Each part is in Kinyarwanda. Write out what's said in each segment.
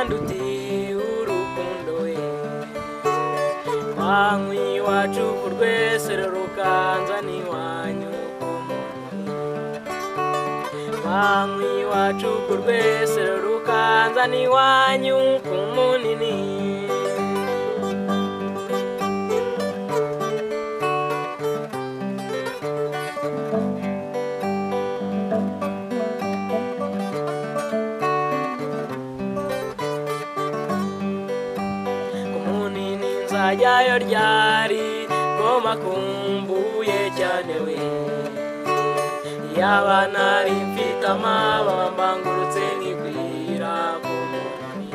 dufitiye urukundo we manywa iwacu ku rwese rukanza n'iwanyu manywa iwacu ku rwese rukanza n'iwanyu ku munini umunini nzajyayo ryari ngoma kumbuye cyane we yaba nari mfite amababa mbangurutse nigwira ku munani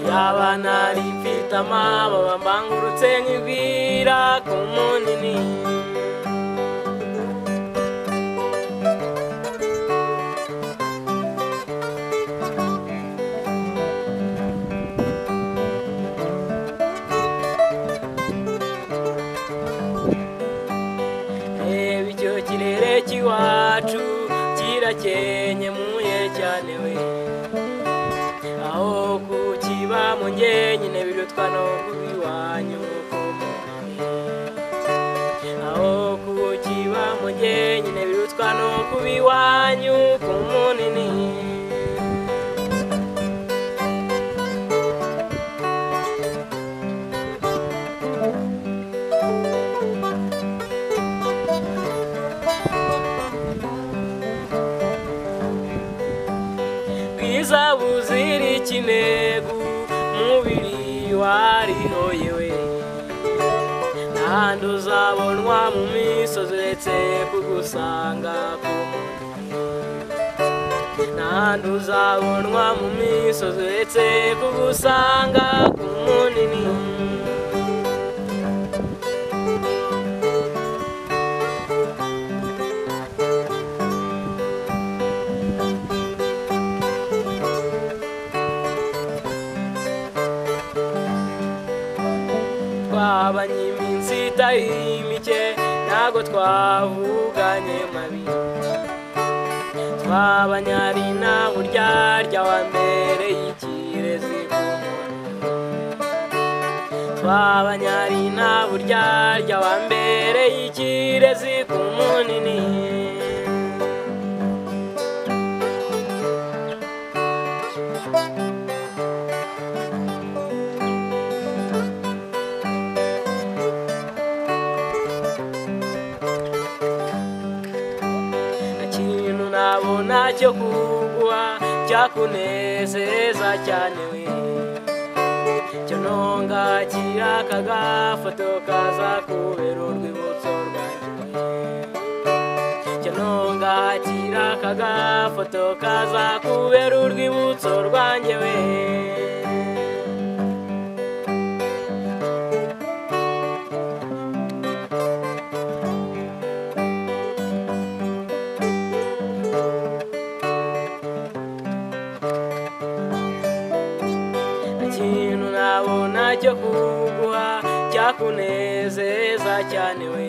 yaba nari mfite amababa mbangurutse nigwira ku munini reba icyo kirere cy'iwacu kirakenye muye cyane we aho kukiba mu nge nyine birutwa no kubiwanyu aho kukiba mu nge nyine birutwa no kubiwanyu ku munini bwiza buzira ikinegu umubiri warino yewe nta uzabonwa mu misozi uretse kugusanga ku munani nta uzabonwa mu misozi uretse kugusanga ku munini twabanye iminsi itari mike ntabwo twavuganye mabi twabanye ari nta buryarya wa mbere y'ikirezi twabanye ari nta buryarya wa mbere y'ikirezi ku munini ikintu nabona cyo kuguha cyakunezeza cyane we cyo ntongakira kagafoto kaza kubera urwibutso rwanjye cyo ntongakira kagafoto kaza kubera urwibutso rwanjye we ikintu nabona cyo kuguha cyakunezeza cyane we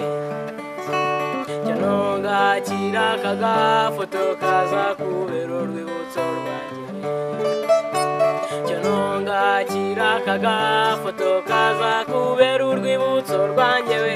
cyo ntongakira kagafoto kaza kubera urwibutso rwanjye cyo ntongakira kagafoto kaza kubera urwibutso rwanjye we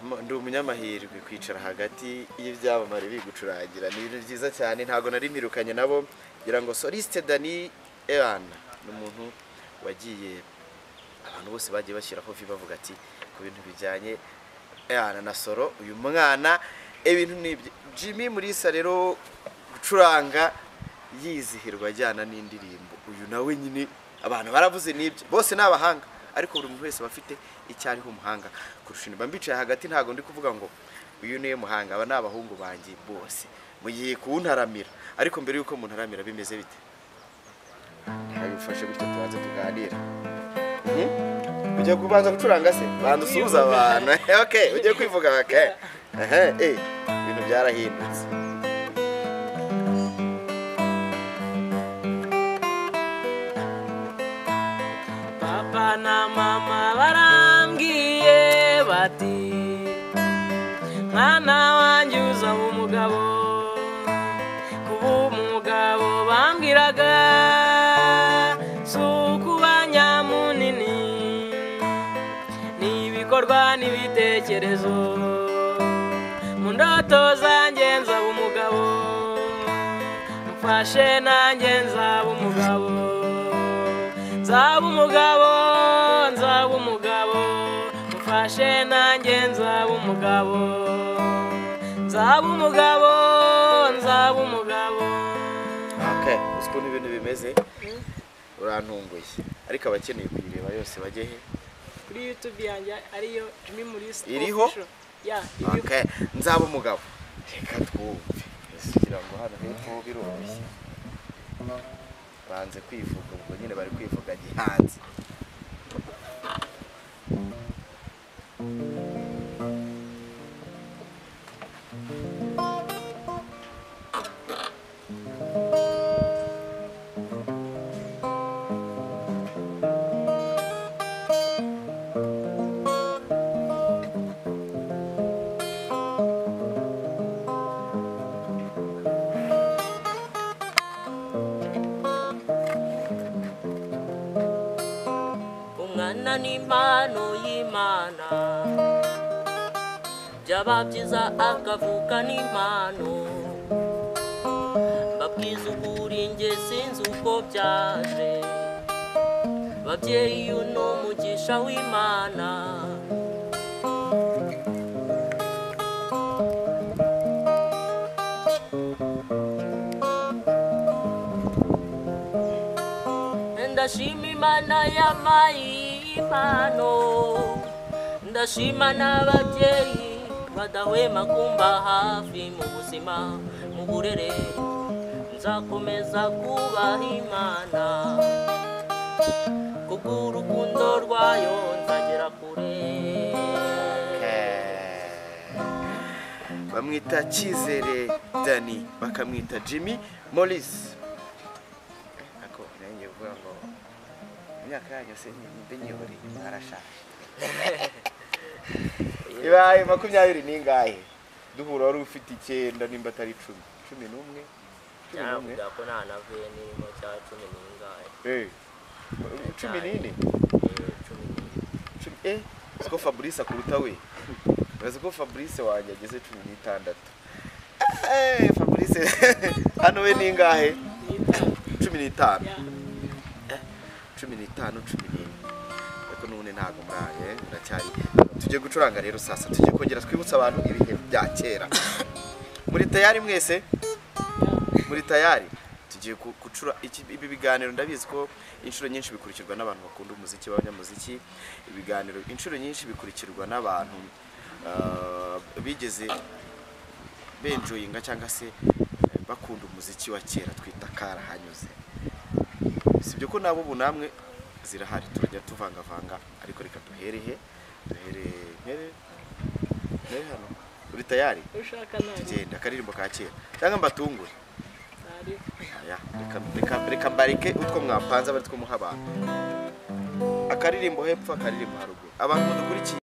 Ama- ndi umunyamahirwe kwicara hagati y'ibyamamare bigucurangira ni ibintu byiza cyane ntabwo nari nirukanye nabo ngira ngo soliste dani eran ni umuntu wagiye abantu bose bagiye bashyiraho vi bavuga ati ku bintu bijyanye eran na solo uyu mwana ibintu ni ibye jimmy murisa rero gucuranga yizihirwa ajyana n'indirimbo uyu nawe nyine abantu baravuze n'ibyo bose ni abahanga ariko buri muntu wese aba afite icyo ariho umuhanga kurusha mba mbicaye hagati ntabwo ndi kuvuga ngo uyu niwe muhanga aba ni abahungu banjye bose mugiye kuwuntaramira ariko mbere y'uko muntaramira bimeze bite ntabwo bifashe gutyo tubanze tuganira Mhm. ugiye kubanza gucuranga se banza usuhuza abantu ok ugiye kwivuga ok Aha, eh, ibintu byarahindutse papa na mama barambwiye bati mwana wanjye uzaba umugabo kuba umugabo bambwiraga si ukuba nyamunini ni ibikorwa n'ibitekerezo mu ndoto zanjye nzaba umugabo mfashe nanjye nzaba umugabo nzaba umugabo nzaba umugabo mfashe nanjye nzaba umugabo nzaba umugabo nzaba umugabo ok uzi ukuntu ibintu bimeze urantunguye ariko abakeneye kuyireba yose bajye he kuri yutube yanjye ariyo jimmy mulisa Iriho? Official. ya iriho ok nzaba umugabo reka twumve Ese ugira ngo hano hepfo biroroshye banze kwivuga ubwo nyine bari kwivuga gihanze umwana n'impano y'imana byaba byiza akavuka n'impano babwiza ukuri njye sinzi uko byaje babyeyi uyu ni umugisha w'imana ndashima imana y'amayi impano ndashima n'ababyeyi badahwema kumba hafi mu buzima mu burere nzakomeza kubaha imana kubw'urukundo rwayo nzagera kure bamwita cyizere dani bakamwita jimmy morris ako nanjye kuvuga ngo imyaka yanyu se mbe nyihoreye arashaje ibaye makumyabiri n'ingahe duhura wari ufite icyenda nimba atari icumi cumi n'umwe cumi n'umwe ko nta navuye n'irimo cya cumi n'ingahe Eh, cumi n'ine cumi n'ingahe Cumi- eh uzi ko fabrice akuruta we urazi ko fabrice wanjye ageze cumi n'itandatu Eh, fabrice hano we ningahe cumi n'itanu ya cumi n'itanu cumi n'ine ariko n'ubundi ntabwo muraye biracyari tujye gucuranga rero sasa tujye kongera twibutse abantu ibihe bya kera muri tayari mwese muri tayari tugiye ku- gucura iki- ibi biganiro ndabizi ko inshuro nyinshi bikurikirwa n'abantu bakunda umuziki b'abanyamuziki ibiganiro inshuro nyinshi bikurikirwa n'abantu ah, bigeze benjoyinga cyangwa se eh, bakunda umuziki wa kera twita karahanyuze si byo ko nabo ubu namwe zirahari turajya tuvangavanga ariko reka duherehe duhereye mpere mpere hano uri tayari ushaka nanjye tugenda akaririmbo ka kera cyangwa mbatungure ntari Aya, reka- reka- reka mbareke utwo mwapanze aba ari two muha abantu akaririmbo hepfo akaririmbo haruguru abantu mudukurikiye